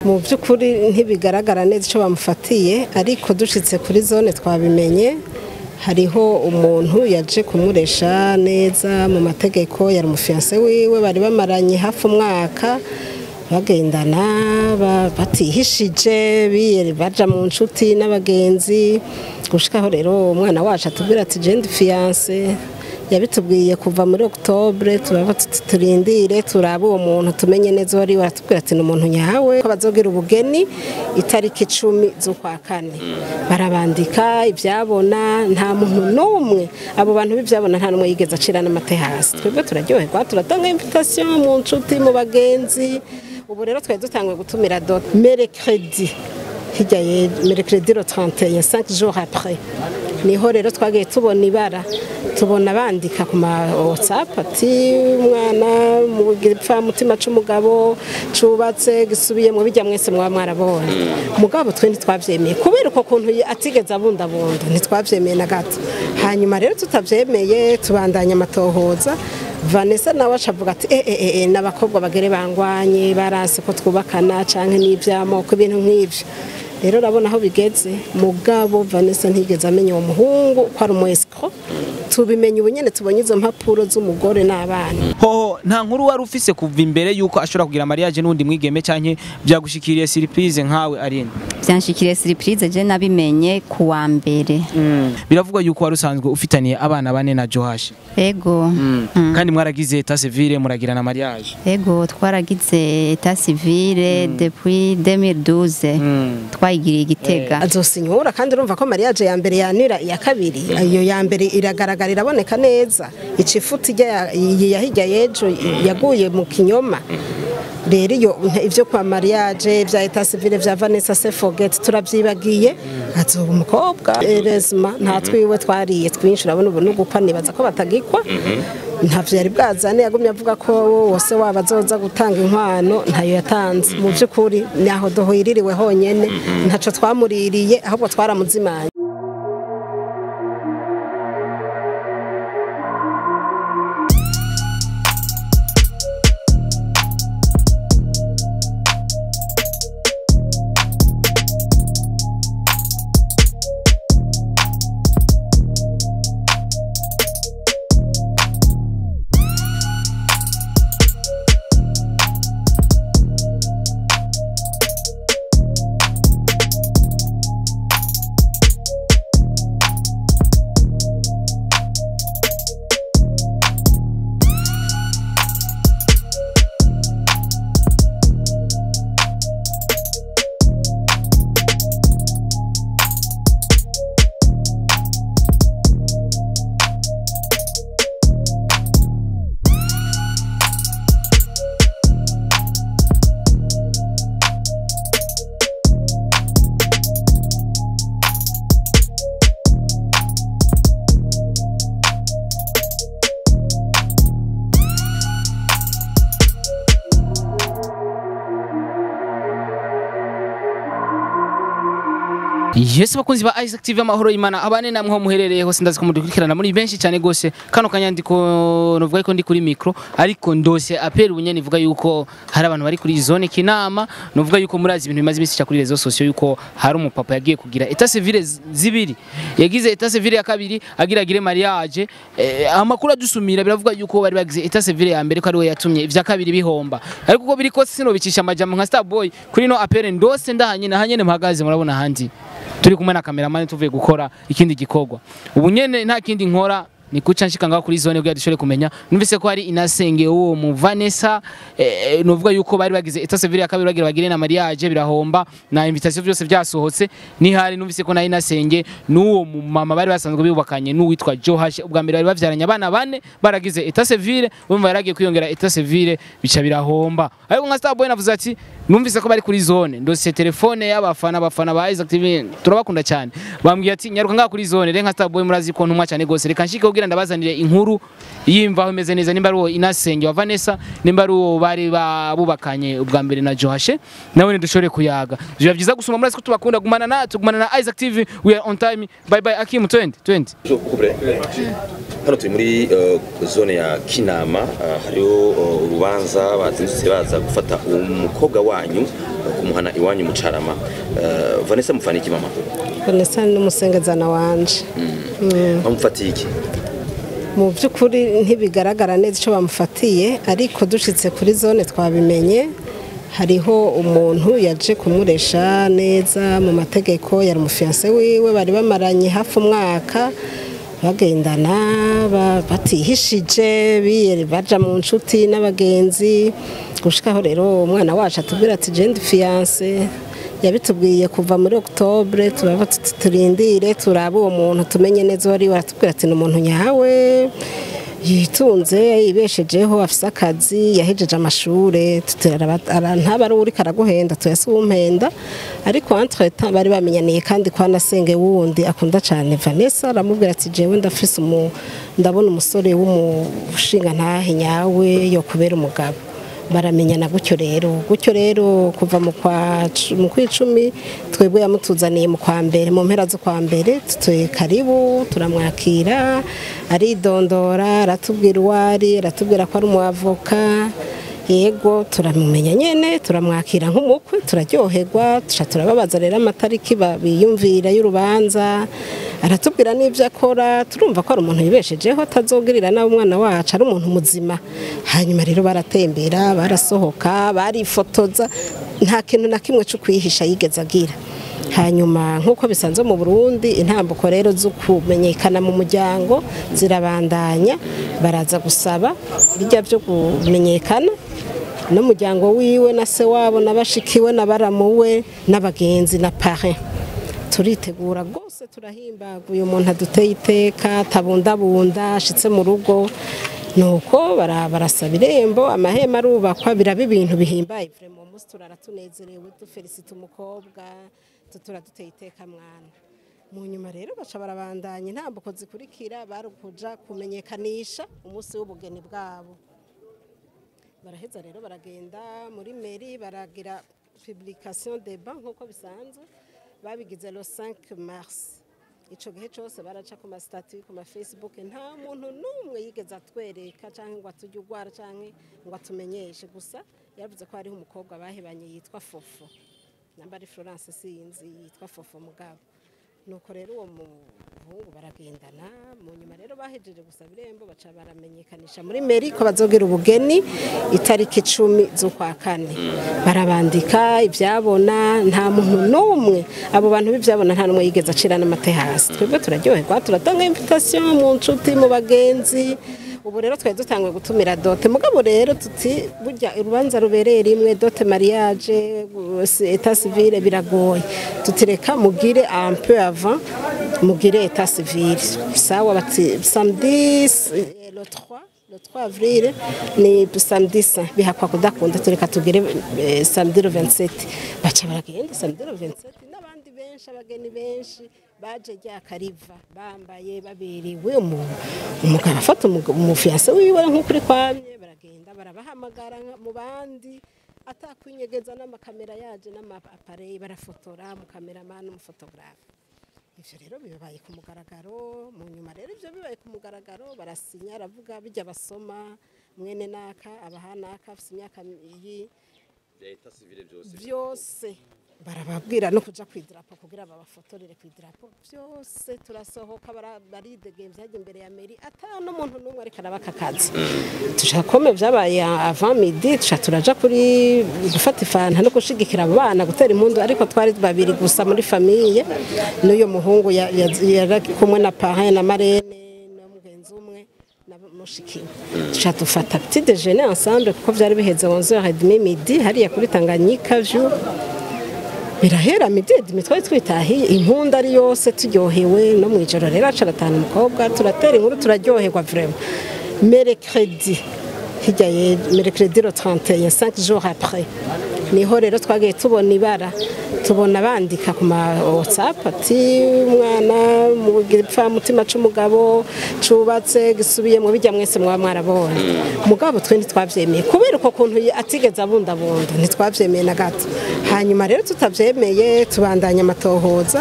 mu by'ukuri ntibigaragara neza icyo bamufatiye ariko dushitse kuri zone twabimenye hariho umuntu yaje kumuresha neza mu mategeko yari umufiyanse wiwe bari bamaranye hafi umwaka bagendana ba- batihishije biye- baja mu nshuti n'abagenzi gushikaho rero umwana wacu atubwira ati jendi fiyanse yabitubwiye kuva muri okutobure turaba tuti turindire turabe uwo muntu tumenye neza uwo ari we aratubwira ati ni umuntu nyawe ko bazogira ubugeni itariki icumi z'ukwa kane barabandika ibyabona nta muntu n'umwe abo bantu b'ibyabona nta n'umwe yigeze acira n'amate hasi twebwe turaryoherwa turatanga invitation mu nshuti mu bagenzi ubu rero twari dutanguye gutumira dot merekredi hirya ye merekredi ro 31 5 jours après niho rero twagiye tubona ibara tubona bandika ku ma whatsapp ati umwana mu gipfamutima c'umugabo cubatse gisubiyemo bijya mwese mwaba mwarabonye mugabo twe ntitwavyemeye kubera uko kuntu atigeze abundabunda ntitwavyemeye na gato hanyuma rero tutavyemeye tubandanya amatohoza Vanessa nawe acavuga ati eh eh eh n'abakobwa bagere bangwanye barase ko twubakana canke n'ivyamoko ibintu nk'ivyo rero urabona aho bigeze mugabo Vanessa ntigeze amenya uwo muhungu ko ari umu escroc tubimenye ubu nyene tubonye izo mpapuro z'umugore n'abana hoho nta nkuru wari ufise kuva imbere yuko ashobora kugira mariage n'undi mwigeme canke byagushikiriye surprise nkawe arine byanshikiriye surprise je nabimenye ku wa mbere biravugwa yuko wari usanzwe ufitaniye abana bane na Johash ego kandi mwaragize etat civile muragirana mariage ego twaragize etat civile depuis 2012 twayigiriye igitega azosinyura kandi urumva ko mariage ya mbere yanira iya kabiri iyo ya mbere iragaragara iraboneka neza icifuti ya hirya y'ejo yaguye mu kinyoma rero iyo ibyo kwa mariage bya etat civile bya Vanessa se forget turabyibagiye azoba umukobwa erezma nta twiwe twariye twinshi urabona ubu n'ugukwa nibaza ko batagikwa ntavyo yari bwazane yagumye avuga ko wose waba azoza gutanga inkwano ntayo yatanze mu by'ukuri naho duhiririwe honyene ntaco twamuririye ahubwo twaramuzimanye Yes bakunzi ba Isaac TV amahoro imana abane namwe ho muherereye hose ndazi ko mudukurikirana muri benshi cyane gose kano kanyandiko novuga ko ndi kuri micro ariko ndose apel ubunyene ivuga yuko hari abantu bari kuri zone kinama novuga yuko murazi ibintu bimaze bisi kuri rezo sociaux yuko hari umupapa yagiye kugira etat civile zibiri yagize etat civile ya kabiri agira agire mariage eh, amakuru adusumira biravuga yuko bari bagize etat civile ya mbere ko ari we yatumye ivya kabiri bihomba ariko uko biri kose sino bicisha amajambo nka Starboy kuri no apel ndose ndahanye na hanyene mpagaze murabona handi turi kumwe na kameramani tuvuye gukora ikindi gikorwa ubu nyene nta kindi nkora ni kuca nshika ngaho kuri zone kugira dushobore kumenya numvise ko hari inasenge uwo mu Vanessa eh, novuga yuko bari bagize etat civile ya kabiri bagira bagire na mariage birahomba na invitation byose byasohotse ni hari numvise ko na inasenge n'uwo mu mama bari basanzwe bibakanye n'uwitwa Johash ubwa mbere bari bavyaranye abana bane baragize etat civile bumva yaragiye kwiyongera etat civile bica birahomba ariko nka Starboy navuze ati numvise ko bari kuri zone ndose telefone y'abafana abafana ba Isaac TV turabakunda cyane bambwiye ati nyaruka ngaho kuri zone reka Starboy murazi ko ntumwa cyane gose reka nshike kugira ndabazanire inkuru yimvaho imeze neza nimba ari uwo inasenge wa Vanessa nimba ari uwo bari babubakanye ubwa mbere na Johashe nawe ni dushore kuyaga biba byiza gusoma murazi ko tubakunda gumana na tugumana na Isaac TV we are on time bye bye Akim 20 20 hano turi muri eh, zone ya kinama eh, hariho eh, urubanza bazindutse baza gufata umukobwa wanyu eh, kumuhana iwanyu mu carama Eh, vanessa mufana iki mama vanessa n'umusengezana wanje bamufatiye iki mu by'ukuri ntibigaragara neza icyo bamufatiye ariko dushitse kuri zone twabimenye hariho umuntu yaje kumuresha neza mu mategeko yari umufiyanse wiwe bari bamaranye hafi umwaka bagendana ba- batihishije biyeri baja mu nshuti n'abagenzi gushikaho rero umwana wacu atubwira ati jendi fiyanse yabitubwiye kuva muri okutobure turaba tuti turindire turabe uwo muntu tumenye neza uwo ari we aratubwira ati ni umuntu nyawe yitunze yibeshejeho afise akazi yahejeje amashure tuti araba- ara- ntaba ari uriko araguhenda tuyase uwumpenda ariko entre temps bari bamenyaniye kandi kwa nasenge wundi akunda cyane Vanessa aramubwira ati jewe ndafise umu ndabona umusore w'umushinga ntahe nyawe yo kubera umugabo baramenyana gutyo rero gutyo rero kuva mu kwa cu- mu kwicumi twebwe yamutuzaniye mu kwa mbere mu mpera zo kwa mbere tutuye karibu turamwakira aridondora aratubwira uwo ari aratubwira ko ari umuavoka yego turamumenya nyene turamwakira nk'umukwe turaryoherwa tuca turababaza rero amatariki ba- biyumvira y'urubanza aratubwira n'ibyo akora turumva ko ari umuntu yibeshejeho atazogirira nawe umwana wacu ari umuntu muzima hanyuma rero baratembera barasohoka barifotoza nta kintu na kimwe cyo kwihisha yigeze agira hanyuma nk'uko bisanzwe mu burundi intambuko rero zo kumenyekana mu muryango zirabandanya baraza gusaba bijya byo kumenyekana n'umuryango wiwe na se wabo na bashikiwe na baramuwe n'abagenzi na pare turitegura rwose turahimbaga uyu muntu aduteye iteka atabundabunda ashitse mu rugo nuko bara- barasaba irembo amahema arubakwa biraba ibintu bihimbaye vrema uwo munsi turara tunezerewe dufelicita umukobwa tutura duteye iteka mwana mu nyuma rero baca barabandanya intambuko zikurikira bari kuja kumenyekanisha umunsi w'ubugeni bwabo baraheza rero baragenda muri meri baragira publication de ban nk'uko bisanzwe babigize le 5 mars ico gihe cose baraca ku masitati ku mafacebook nta muntu n'umwe yigeze atwereka canke ngo atujye ugwara canke ngo atumenyeshe gusa yavuze ko hariho umukobwa bahebanye yitwa fofo namba ari florence sinzi yitwa fofo mugabo nuko rero uwo muhungu baragendana mu nyuma rero bahejeje gusaba irembo baca baramenyekanisha muri meri ko bazogira ubugeni itariki icumi z'ukwa kane barabandika ibyabona nta muntu n'umwe abo bantu b'ibyabona nta n'umwe yigeze acira n'amate hasi twebwe turaryoherwa turatanga invitation mu nshuti mu bagenzi ubu rero twari dutanguye gutumira dote mugabo rero tuti burya urubanza rubereye rimwe dote mariage eta civile biragoye tutireka mugire un peu avant mugire eta civile sawa bati samedi eh, le 3 le 3 avril ni samedi saint bihakwa kudakunda tureka tugire eh, samedi le 27 baca baragenda samedi le 27 n'abandi benshi abageni benshi baje ryakariva bambaye babiriwe umu- umugabo afata umu- umufiyanse wiwe nk'ukuri kwamye baragenda barabahamagara nka- mu bandi atakwinyegeza n'amakamera yaje n'amapareyi barafotora umukameramani n'umufotogarafe ivyo rero bibaye ku mugaragaro mu nyuma rero ivyo bibaye ku mugaragaro barasinya aravuga bijya basoma mwene naka abaha naka afise imyaka iyi byose barababwira no kuja ku idarapo kugira babafotorere ku idarapo byose turasohoka bara- baridegembya hajya imbere ya meri ata n'umuntu n'umwe ariko arabaka akazi tushakome byabaye avant midi tusha turaja kuri gufata ifanta no gushigikira abo bana gutera impundu ariko twari babiri gusa muri famiye n'uyo muhungu ya- ya- yari kumwe na parrain na marene na mugenzi umwe na mushikiwe tusha dufata petit déjeuner ensemble kuko byari biheze 11h30 midi hariya kuri Tanganyika view birahera midedi twari twitahiye impunda ari yose turyohewe no mu ijoro rero aca aratanu umukobwa turatera inkuru turaryoherwa vraiment merekredi hirya ye merekredi ro 31 5 jours après niho rero twagiye tubona ibara tubona bandika ku ma whatsapp ati umwana mu gipfa mutima c'umugabo cubatse gisubiye mu bijya mwese mwaba mwarabonye mugabo twe ntitwavyemeye kubera uko kuntu atigeze abundabunda ntitwavyemeye na gato hanyuma rero tutavyemeye tubandanya amatohoza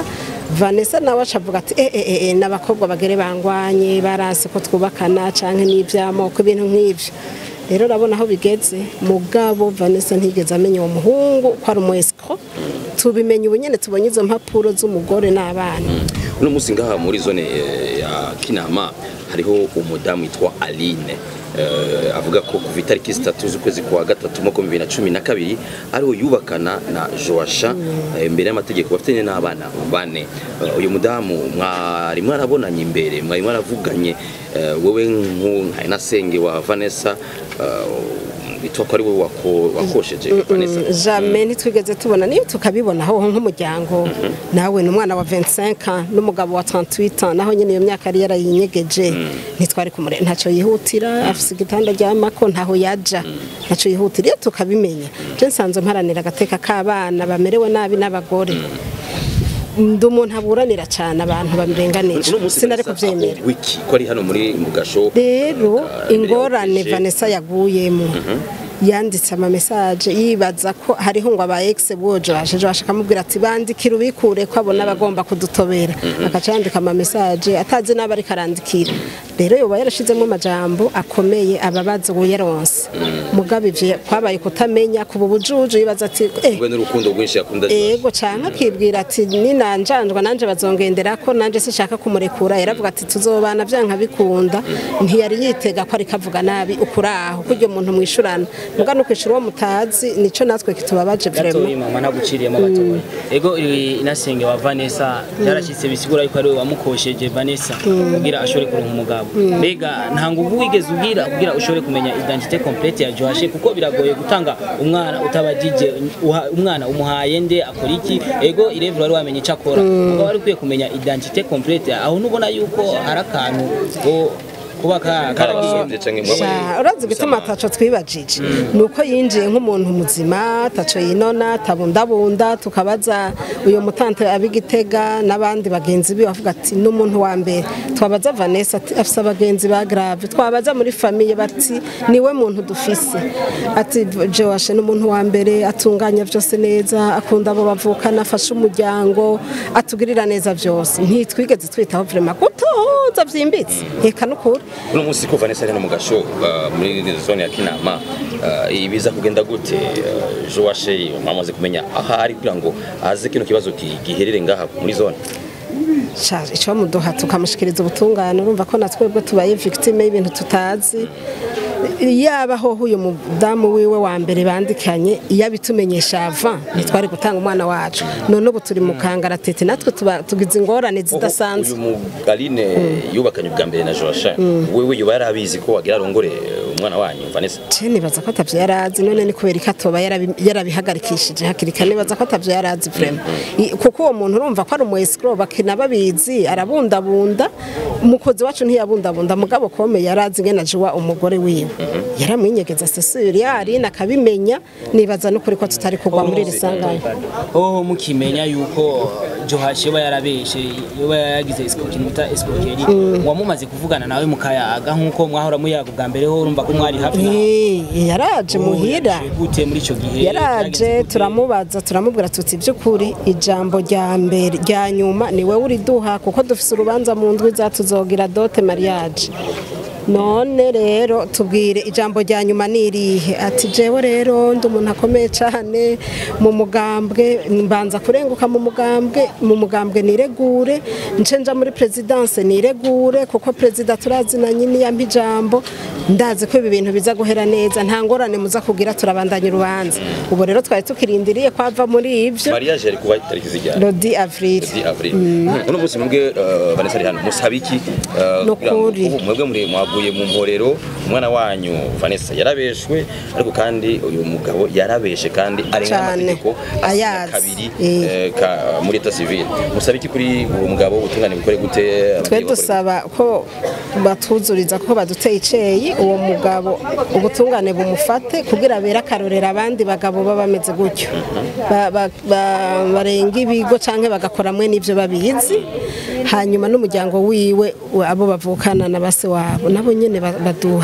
Vanessa nawe acavuga ati eh eh eh n'abakobwa bagere bangwanye barase ko twubakana canke n'ivyamoko ibintu nk'ivyo rero urabona aho bigeze mugabo Vanessa ntigeze amenya uwo muhungu ko ari umu escroc tubimenye ubu nyene tubonye izo mpapuro z'umugore n'abana uno munsi ngaha muri zone eh, ya kinama hariho umudamu witwa aline eh, avuga ko kuva itariki zitatu z'ukwezi kwa gatatu mwaka wa bibiri na cumi na kabiri ariho yubakana na joasha eh, imbere y'amategeko bafitanye n'abana bane Eh, uyu mudamu mwari mwarabonanye imbere mwari mwaravuganye eh, wewe nka inasenge wa vanessa eh, bitwa ko ari wowe wako- wakosheje vanessa jamais ntitwigeze tubona niyo tukabibona aho nk'umuryango nawe ni umwana wa 25 ans n'umugabo wa 38 ans naho nyine iyo myaka yari yarayinyegeje ntitwari kumure ntacyo yihutira afise igitanda ry'amako ntaho yaja ntacyo yihutira iyo tukabimenya je nsanzwe mparanira agateka k'abana bamerewe nabi n'abagore ndi umuntu aburanira cyane abantu bamurenganije uno munsi sinari Vanessa kubyemera aho wiki ko ari hano muri mu gasho rero Ah, ingorane imbere ya Vanessa yaguyemo yanditse ama message yibaza ko hariho ngo aba ex bojo basheje bashaka mubwira ati bandikira ubikure ko abona bagomba kudutobera akaca yandika ama message atazi n'aba ariko arandikira rero yoba yarashizemo amajambo akomeye ababaza uwo yaronse mugabe ivyo kwabaye kutamenya kuba ubujuju yibaza ati eh ubwo n'urukundo rwinshi yakunda ego canke akibwira ati ninanjanjwa nanje bazongendera ko nanje sinshaka kumurekura yaravuga ati tuzobana vyanka bikunda ntiyari yitega ko ariko avuga nabi ukuraho kuryo muntu mwishurana muga no kwishura uwo mutazi nico natwe kitubabaje gatoyi vraiment mama naguciriyemo gatoyi ego iri inasenge wa Vanessa yarashyitse bisigura yuko ari we wamukosheje Vanessa kugira ashobore kuronka umugabo mbega nta nguvu wigeze ubwira kugira ushobore kumenya identité complète ya Joashe kuko biragoye gutanga umwana utabajije uha- umwana umuhaye nde akora iki ego irevura wari wamenye icyo akora ukaba wari ukwiye kumenya identité complète aho nubona yuko hari akantu ko kuba ka- karagiye karabasabye canke mwaba Sha, urazi gutuma ataco twibajije nuko yinjiye nk'umuntu muzima ataco yinona atabundabunda tukabaza uyu mutante abigitega n'abandi bagenzi biwe bavuga ati n'umuntu wa mbere twabaza Vanessa ati afise abagenzi ba grave twabaza muri famille bati niwe muntu dufise ati Joashe n'umuntu wa mbere atunganya vyose neza akunda abo bavukana afasha umuryango atugirira neza vyose ntitwigeze twitaho vraiment gutoza vyimbitse eka nukuri uno munsi ko Vanessa ari hano mu gasho uh, muri zone ya Kinama uh, ibiza kugenda gute uh, Joashe mwamaze kumenya aha ari kugira ngo aze kino kibazo ki- giherere ngaha muri zone Sha, ico muduha tukamushikiriza ubutungane urumva ko natwebwe tubaye victime y'ibintu tutazi yaba ho uyu mudamu wiwe wa mbere bandikanye iyo abitumenyesha ava ntitwari gutanga umwana wacu none ubu turi mu kangaratete natwe tuba tugize ingorane zidasanzwe uyu mugaline yubakanye ubwa mbere na Joashe wewe yoba yarabizi ko wagira arongore uh, umwana wanyu Vanessa je nibaza ko atavyo yarazi none ni kubera ko atoba yarabi- yarabihagarikishije hakiri kare nibaza ko atavyo yarazi vraiment I- kuko uwo muntu urumva ko ari umu escroc bakina babizi arabundabunda umukozi wacu ntiyabundabunda mugabo kome yarazi ngena juwa umugore wiwe yaramwinyegeza sesuri yari nakabimenya nibaza n'ukuri ko tutari kugwa muri iri sanganya hoho mukimenya yuko Johashi yoba yarabeshe yoba yagize escroquerie muta escroquerie wamumaze kuvugana nawe mukayaga nkuko mwahora muyaga bwa mbere ho urumva ko mwari hafi nawe. Eh, yaraje muhira Yaje gute muri ico gihe yaraje Byagenze gute? turamubaza turamubwira tuti by'ukuri ijambo rya mbere rya nyuma ni wowe uriduha kuko dufise urubanza mu ndwi zatuzogira dote mariage none rero tubwire ijambo rya nyuma ni irihe ati jewe rero ndi umuntu akomeye cyane mu mugambwe mbanza kurenguka mu mugambwe mu mugambwe niregure nce nja muri presidence niregure kuko perezida turazinanye niyampa ijambo ndazi ko ibi bintu biza guhera neza nta ngorane muza kugira turabandanya urubanza ubu rero twari tukirindiriye kwava muri ivyo mariage yari kuba itariki zijyana Lodi Avril di avril uno munsi mwebwe uh, Vanessa ari hano musaba iki uh, Nukuri. kugira ngo- ubu mwebwe muri mwaguye mu mporero umwana wanyu Vanessa yarabeshwe ariko kandi uyu mugabo yarabeshe kandi arenga Cane. amategeko asinya Ayazi. kabiri Eh. eh, ka- muri eta civile musaba iki kuri uwo mugabo ubutungane bukore gute twe ababyeyi bakore dusaba ko batuzuriza ko baduteye iceyi uwo mugabo ubutungane bumufate kugira bere akarorera abandi bagabo baba bameze gutyo Ba- ba- ba- barenga ibigo canke bagakora mwe n'ivyo babizi hanyuma n'umuryango wiwe we- abo bavukana na base wabo nabo nyene ba- baduha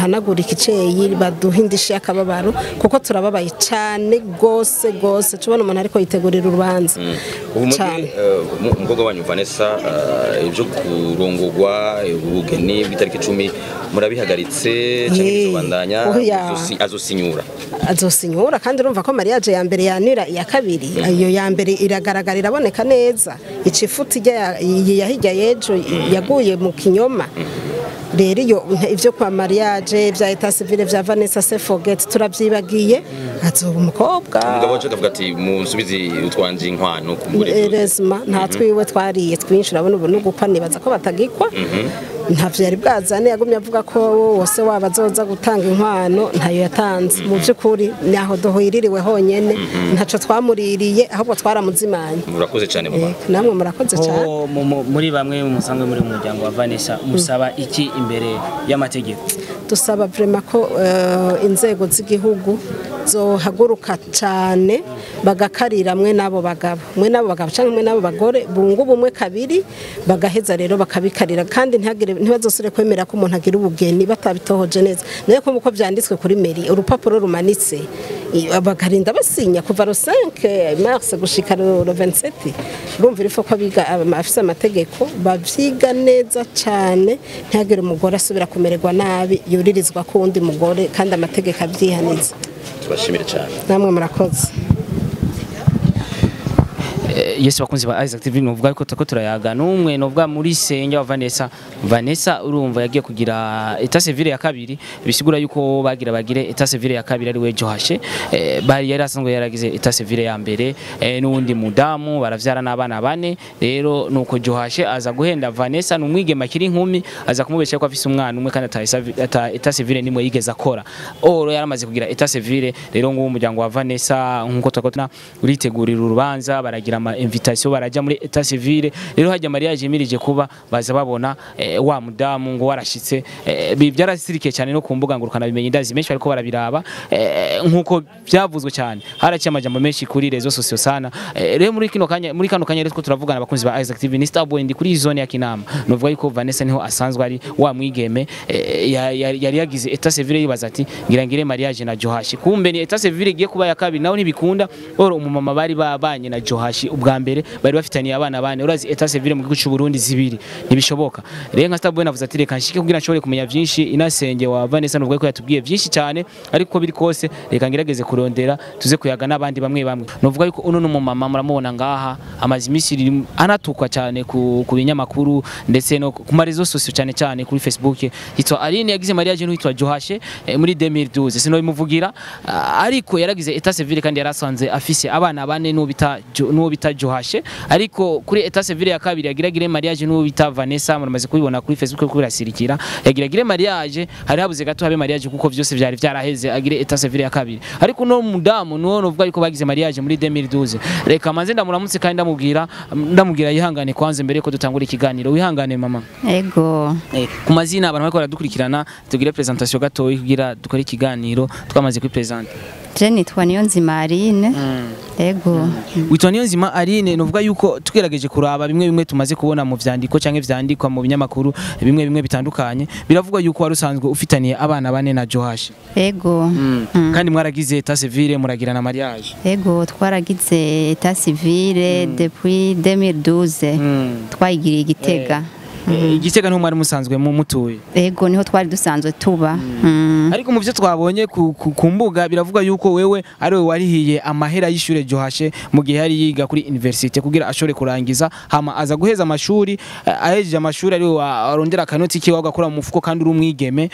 baduhanagura ikiceyi baduha indishyi y'akababaro kuko turababaye cyane rwose rwose tubona umuntu ariko yitegurira urubanza ubu muri cyane eh, mu- umukobwa wanyu Vanessa eh, ibyo kurongorwa ubugeni bw'itariki icumi murabihagaritse cyangwa Yee, bizobandanya oya. azosi- azosinyura azosinyura kandi urumva ko mariage ya mbere yanira iya kabiri iyo ya mbere iragaragara iraboneka neza icifuti ijya ya hirya y'ejo yaguye mu kinyoma rero iyo ibyo kwa mariage bya etat civile bya Vanessa Sefoget turabyibagiye azoba umukobwa umugabo wacu akavuga ati musubize utwanje inkwano ku mugore erezima nta twiwe twariye twinshi urabona ubu n'ugukwa nibaza ko batagikwa ntavyo yari bwazane yagumye avuga ko wose waba azoza gutanga inkwano ntayo yatanze mu by'ukuri naho duhiririwe honyene ntaco twamuririye ahubwo twaramuzimanye murakoze cyane mama Eh, namwe murakoze cyane Ho, mu- mu- muri bamwe musanzwe muri mu muryango wa Vanessa musaba iki imbere y'amategeko dusaba vrema ko eh, inzego z'igihugu zohaguruka cyane bagakarira mwe n'abo bagabo mwe n'abo bagabo cyangwa mwe n'abo bagore bunga ubumwe kabiri bagaheza rero bakabikarira kandi ntihagire ntibazosire kwemera ko umuntu agira ubugeni batabitohoje neza nayo ko uko byanditswe kuri meri urupapuro rumanitse i- bakarinda basinya kuva ro 5 mars gushika ro ro 27 urumva irifo ko biga afise amategeko bavyiga neza cyane ntihagire umugore asubira kumererwa nabi yuririzwa ku wundi mugore kandi amategeko abyihaniza tubashimire cyane namwe murakoze Eh, Yesu bakunzi ba Isaac TV nuvuga ko tako turayaga numwe nuvuga muri senge wa Vanessa Vanessa urumva yagiye kugira etat civile ya kabiri bisigura yuko bagira bagire etat civile ya kabiri ari we Johashe eh, bari yari asanzwe yaragize etat civile ya mbere eh, n'undi mudamu baravyara n'abana bane rero nuko Johashe aza guhenda Vanessa numwigema kiri inkumi aza kumubesha ko afise umwana umwe kandi ata esa- ata etat civile nimwe yigeze akora oro yaramaze kugira etat civile rero ngo umuryango wa Vanessa nkuko twakotna uritegurira urubanza baragira ama invitation barajya muri etat civile rero hajya mariage yimirije kuba baza babona eh, wa mudamu ngo warashitse eh, bi- byarasirikiye cyane no ku mbuga ngurukana bimenye ndazi menshi ariko barabiraba eh, nkuko byavuzwe cyane haraciye amajambo menshi kuri rezo sosio sana eh, rero muri kino kanya muri kano kanya rero two turavugana abakunzi ba Isaac TV ni Starboy ndi kuri iyi zone ya Kinama novuga yuko Vanessa niho asanzwe ari wa mwigeme eh, ya- ya- yari yagize etat civile yibaza ati ngira ngire mariage na Johashi kumbe ni etat civile igiye kuba ya kabiri naho ntibikunda oro umumama bari babanye na Johashi ubwa mbere bari bafitaniye abana bane urazi etat civile mu gihugu cy'u Burundi zibiri ntibishoboka rero nka Starboy navuze ati reka nshike kugira nshobore kumenya byinshi inasenge wa Vanessa novuga ko yatubwiye byinshi cyane ariko biri kose reka ngerageze kurondera tuze kuyaga n'abandi bamwe bamwe novuga yuko uno n'umumama muramubona ngaha amazi iminsi iri- anatukwa cyane ku, ku binyamakuru ndetse no ku marezo sosio cyane cyane kuri Facebook yitwa Aline yagize mariage n'uwitwa Johashe eh, muri 2012 sino bimuvugira ah, ariko yaragize etat civile kandi yarasanze afise abana bane n'uwo bita Jo- n'uwo bita Johashe ariko kuri etat civile ya kabiri yagiragire mariage n'uwo bita Vanessa muramaze kubibona kuri Facebook kuko birasirikira yagiragire mariage hari habuze gato habe mariage kuko vyose vyari vyaraheze agire etat civile ya kabiri ariko no mudamu nuwo novuga yuko bagize mariage muri 2012 reka manze ndamuramutse kandi ndamubwira ndamubwira yihangane kwanze mbere ko dutangura ikiganiro wihangane mama ego Eh, ku mazina abantu bariko baradukurikirana tugire presentation gatoyi kugira dukore ikiganiro twamaze kwipresenta je nitwa Niyonzima Aline ego witwa niyo nzima Aline novuga yuko tugerageje kuraba bimwe bimwe tumaze kubona mu vyandiko canke vyandikwa mu binyamakuru bimwe bimwe bitandukanye biravugwa yuko wari usanzwe ufitaniye abana bane na Johashi ego kandi mwaragize etat civile muragira na mariage ego twaragize etat civile depuis 2012 twayigiriye igitega Eh, igitega niho mwari musanzwe mu mutuye ego niho twari dusanzwe tuba Mm. ariko mu byo twabonye ku, ku, ku mbuga biravuga yuko wewe ari we warihiye amahera y'ishure Johashe mu gihe yari yiga kuri university kugira ashobore kurangiza hama aza guheza amashuri eh, ahejeje amashuri ari we warondera akanoti kiwe agakora mu mufuko kandi uri umwigeme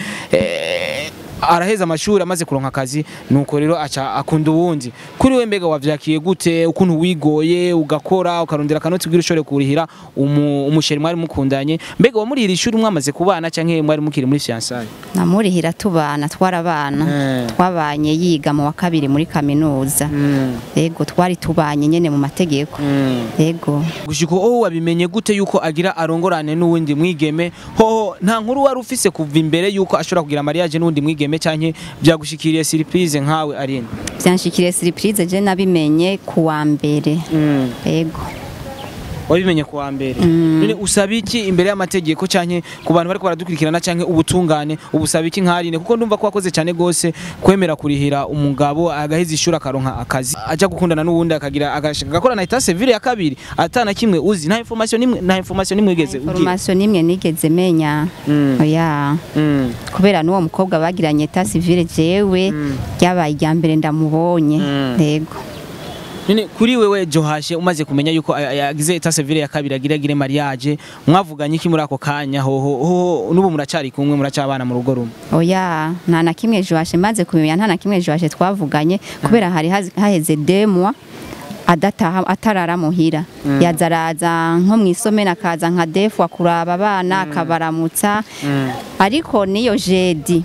eh, araheza amashuri amaze kuronka akazi nuko rero aca akunda uwundi kuri we mbega wavyakiye gute ukuntu wigoye ugakora ukarondera akanoti kugira ushobore kurihira umu- umusheri mwari mukundanye mbega wamurihira ishuri mwamaze kubana canke mwari mukiri muri fiançailles namurihira tubana twarabana Eh. twabanye yiga mu wa kabiri muri kaminuza ego twari tubanye nyene mu mategeko ego gushika aho wabimenye gute yuko agira arongorane n'uwundi mwigeme hoho nta nkuru wari ufise kuva imbere yuko ashobora kugira mariage n'uwundi mwigeme canke byagushikiriye surprise nkawe Aline byanshikiriye surprise je nabimenye ku wa mbere ego wabimenye ku wa mbere none usaba iki imbere y'amategeko canke ku bantu bariko baradukurikirana canke ubutungane ubusaba iki nkarine kuko ndumva ko wakoze cyane gose kwemera kurihira umugabo agaheza ishuri akaronka akazi aja gukundana n'uwundi akagira agashaka gakora na etat civile ya kabiri atana kimwe uzi nta information nimwe nta information nimwe ugeze ugira information nimwe nigeze menya Mm. oya Mm. kubera n'uwo mukobwa bagiranye eta civile jewe ryabaye irya mbere ndamubonye Mm. yego None kuri wewe Johashe umaze kumenya yuko aya- yagize etat civile ya kabiri agira agire mariage mwavuganye iki muri ako kanya hoho hoho nubu muracari kumwe muracabana mu rugo rumwe oya nta na kimwe joashe maze kumenya nta na kimwe joashe twavuganye kubera hari hazi- haheze demwa adataha atarara muhira yaza araza nko mu isomero akaza nka defu akuraba abana akabaramutsa ariko niyo jedi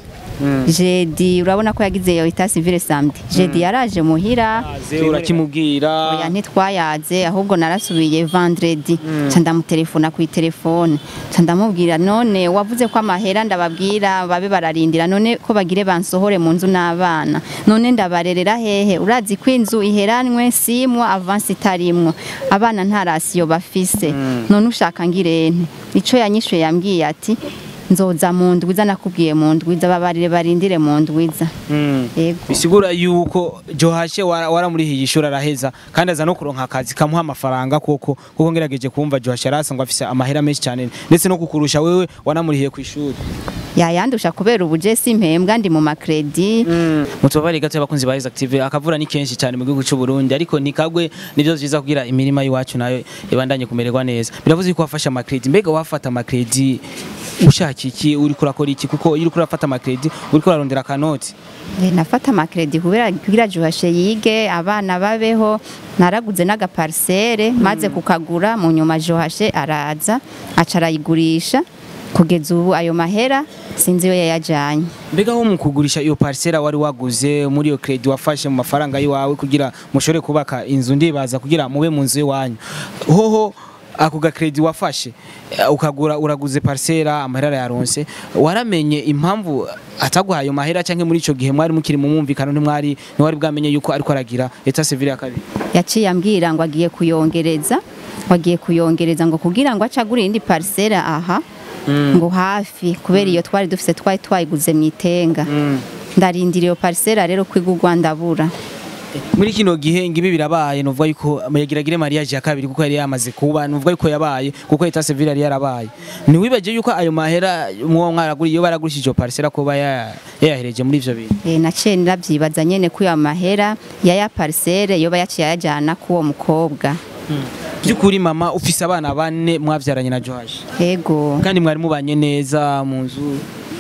jedi urabona ko yagize iyo ita civile samedi jedi yaraje muhira aze urakimubwira oya ntitwayaze ahubwo narasubiye vendredi nca ndamutelefona ku telefone nca ndamubwira none wavuze ko amahera ndababwira babe bararindira none ko bagire bansohore mu nzu n'abana none ndabarerera hehe urazi ko inzu iheranwe simwo avansi itarimwo abana nta rasiyo bafise none ushaka ngirente ico yanyishuye yambwiye ati nzoza mu ndwiza nakubwiye mu ndwiza babarire barindire mu ndwiza Mm. yego bisigura yuko Johashe wara- waramurihiye ishuri araheza kandi aza no kuronka akazi kamuha amafaranga koko kuko ngerageje kumva Johashe arasangwa afise amahera menshi cyane ndetse no kukurusha wewe wanamurihiye ku ishuri yayandusha kubera ubuje simpembwa ndi mu makredi mutubabare gato y'abakunzi ba Active akavura ni kenshi cyane mu gihugu cy'u Burundi ariko nikagwe nivyo vyiza kugira imirima y'iwacu nayo ibandanye kumererwa neza biravuze ko wafasha amakredi mbega wafata amakredi ushaka iki uri kurakora iki kuko iyo uri kurafata amakredi uri kurarondera akanoti Eh, nafata amakredi kubera kugira juhashe yige abana babeho naraguze n'agaparisere maze kukagura mu nyuma juhashe araza aca arayigurisha kugeza ubu ayo mahera sinzi iyo yayajanye mbega ho mu kugurisha iyo parcela wari waguze muri iyo kredi wafashe mu mafaranga yiwawe kugira mushobore kubaka inzu ndibaza kugira mube mu nzu iwanyu hoho ako gakredi wafashe eh, ukagura uraguze parcela amahera yaronse waramenye impamvu ataguhaye ayo mahera cyangwa muri ico gihe mwari mukiri mu mwumvikano ntimwari ntiwari bwamenye yuko ariko aragira etat civile ya kabiri yaciye ambwira ngo agiye kuyongereza ngo agiye kuyongereza ngo kugira ngo acagure indi parisere aha ngo hafi kubera iyo twari dufise twari twayiguze mu itenga ndarindira iyo parisere rero kwigurwa ndabura muri kino gihe ngibi birabaye nuvuga yuko yagiragire mariage ya kabiri kuko yari yamaze kuba nuvuga yuko yabaye kuko etat civile yari yarabaye ntiwibaje yuko ayo mahera mwo mwaraguriye iyo baragurishije iyo parcela kuba ya- yayahereje muri ivyo bintu Eh, naciye nravyibaza nyene ko iyo mahera ya ya parisere yoba yaciye ayajana k'uwo mukobwa by'ukuri mama ufise abana bane mwavyaranye na Joash ego kandi mwari mubanye neza mu nzu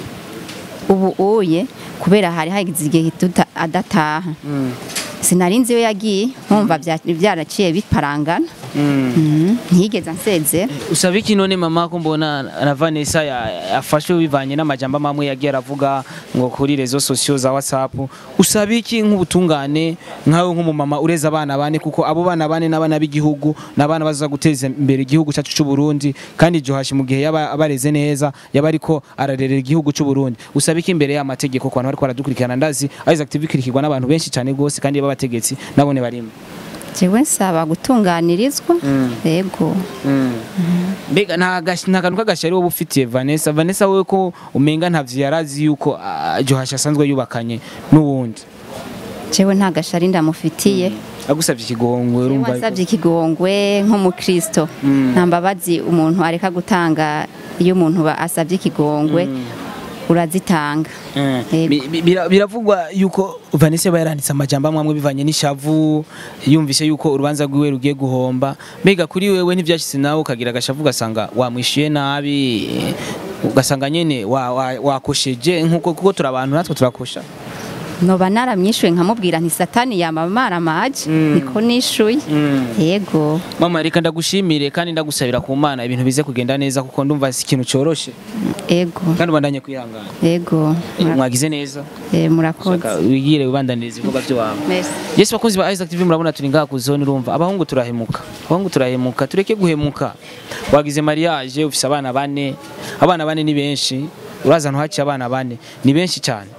ubu uye kubera hari hagize igihe tuta- adataha sinarinzi iyo yagiye nkumva vya- vyaraciye biparangana Mhm, ntiyigeze ansezera usaba iki none mama ko mbona na Vanessa ya- yafashwe bivanye n'amajambo amwe yagiye aravuga ngo kuri rezo sosiyo za WhatsApp usaba iki nk'ubutungane nkawe nk'umumama ureza abana bane kuko abo bana bane n'abana b'igihugu n'abana baza guteza imbere igihugu cyacu cy'u Burundi kandi Johashi mu gihe yaba abareze neza yaba ariko ararerera igihugu cy'u Burundi usaba iki imbere y'amategeko ku bantu bariko baradukurikirana ndazi Isaac TV ikurikirwa n'abantu benshi cyane gose kandi b'abategetsi nabone barimo jewe nsaba gutunganirizwa ego mbega nta gash- nta kantu k'agashari wowe ufitiye Vanessa Vanessa wowe ko umenga ntavyo yarazi yuko ah, Johashi asanzwe yubakanye n'uwundi jewe nta gashari ndamufitiye agusabye ikigongwe urumva yuko- wasabye ikigongwe nk'umukristo nta mbabazi umuntu areka gutanga iyo umuntu ba- asabye ikigongwe urazitanga Eh, Yego. bi- bi- bira- biravugwa yuko Vanessa yaba yaranditse amajambo amwe amwe bivanye n'ishavu yumvise yuko urubanza rwiwe rugiye guhomba mbega kuri wewe ntivyashitse nawe ukagira agashavu ugasanga wamwishuye nabi eh, ugasanga nyene wa- wa- wakosheje nkuko kuko turi abantu natwe turakosha noba naramyishuye nkamubwira nti satani yamamara amaji niko nishuye yego mama reka ndagushimire kandi ndagusabira ku mana ibintu bize kugenda neza kuko ndumva si ikintu coroshe ego kandi ubandanye kwihangana yego mwagize neza Eh, murakoze Shaka wigire wibandaniriza ibikorwa byawe Merci. Yesu bakunzi ba Isaac TV murabona turi ngaha ku zone urumva abahungu turahemuka abahungu turahemuka tureke guhemuka wagize mariage ufise abana bane abana bane ni benshi uraza ntuhaciye abana bane ni benshi cyane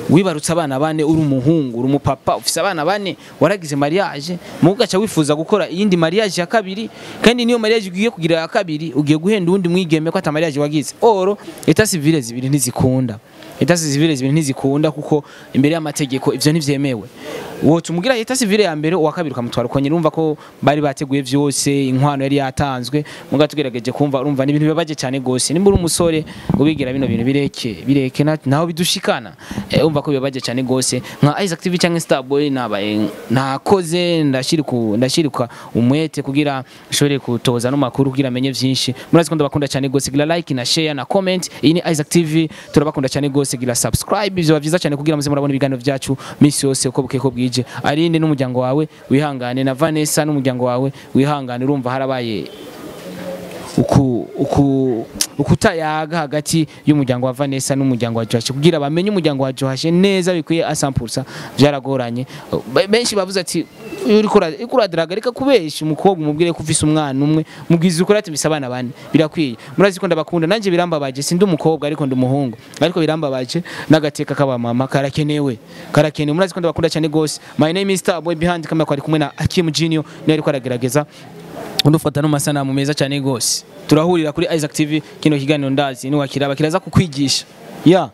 wibarutse abana bane uri umuhungu uri umupapa ufise abana bane waragize mariage mu ugaca wifuza gukora iyindi mariage ya kabiri kandi niyo mariage ugiye kugira ya kabiri ugiye guhenda uwundi mwigeme ko ata mariage wagize oro eta civile zibiri ntizikunda eta civile zibiri ntizikunda kuko imbere y'amategeko ivyo ntivyemewe woca umugira eta civile ya mbere uwa kabiri ukamutwara uko nyine urumva ko bari bateguye vyose inkwano yari yatanzwe muga tugerageje kumva urumva ni ibintu bibabaje cyane gose nimba uri umusore ubigira bino bintu bireke bireke na- naho bidushikana eh, urumva ko bibabaje cyane gose nka Isaac TV cyangwa Starboy nabaye nakoze ndashirika ndashirika umwete kugira nshobore kutoza no makuru kugira amenye vyinshi murazi ko ndabakunda cyane gose gira like na share na comment iyi ni Isaac TV turabakunda cyane gose gira subscribe byo byiza cyane kugira muze murabona ibiganiro byacu misi yose uko bukeye ko bwije arinde n'umuryango wawe wihangane na Vanessa n'umuryango wawe wihangane urumva harabaye uku uku ukutayaga hagati y'umuryango wa Vanessa n'umuryango wa Joash kugira bamenye umuryango wa Joash neza bikwiye asampulsa byaragoranye Be- benshi bavuze ati uriko ura- uriko uradaraga reka kubesha umukobwa umubwire ko ufise umwana umwe mubwiza ukuri ati mbise abana bane birakwiye murazi ko ndabakunda nanje birambabaje sindi umukobwa ariko ndi umuhungu ariko birambabaje n'agateka k'abamama karakenewe karakenewe murazi ko ndabakunda cyane gose my name is Starboy behind kamera kwari kumwe na Akim Junior niwe ariko aragerageza undufata no masanamu meza cyane gose turahurira kuri Isaac TV kino kiganiro ndazi ni wakiraba kiraza kukwigisha ya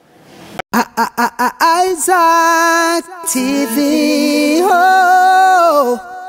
Isaac TV. Oh.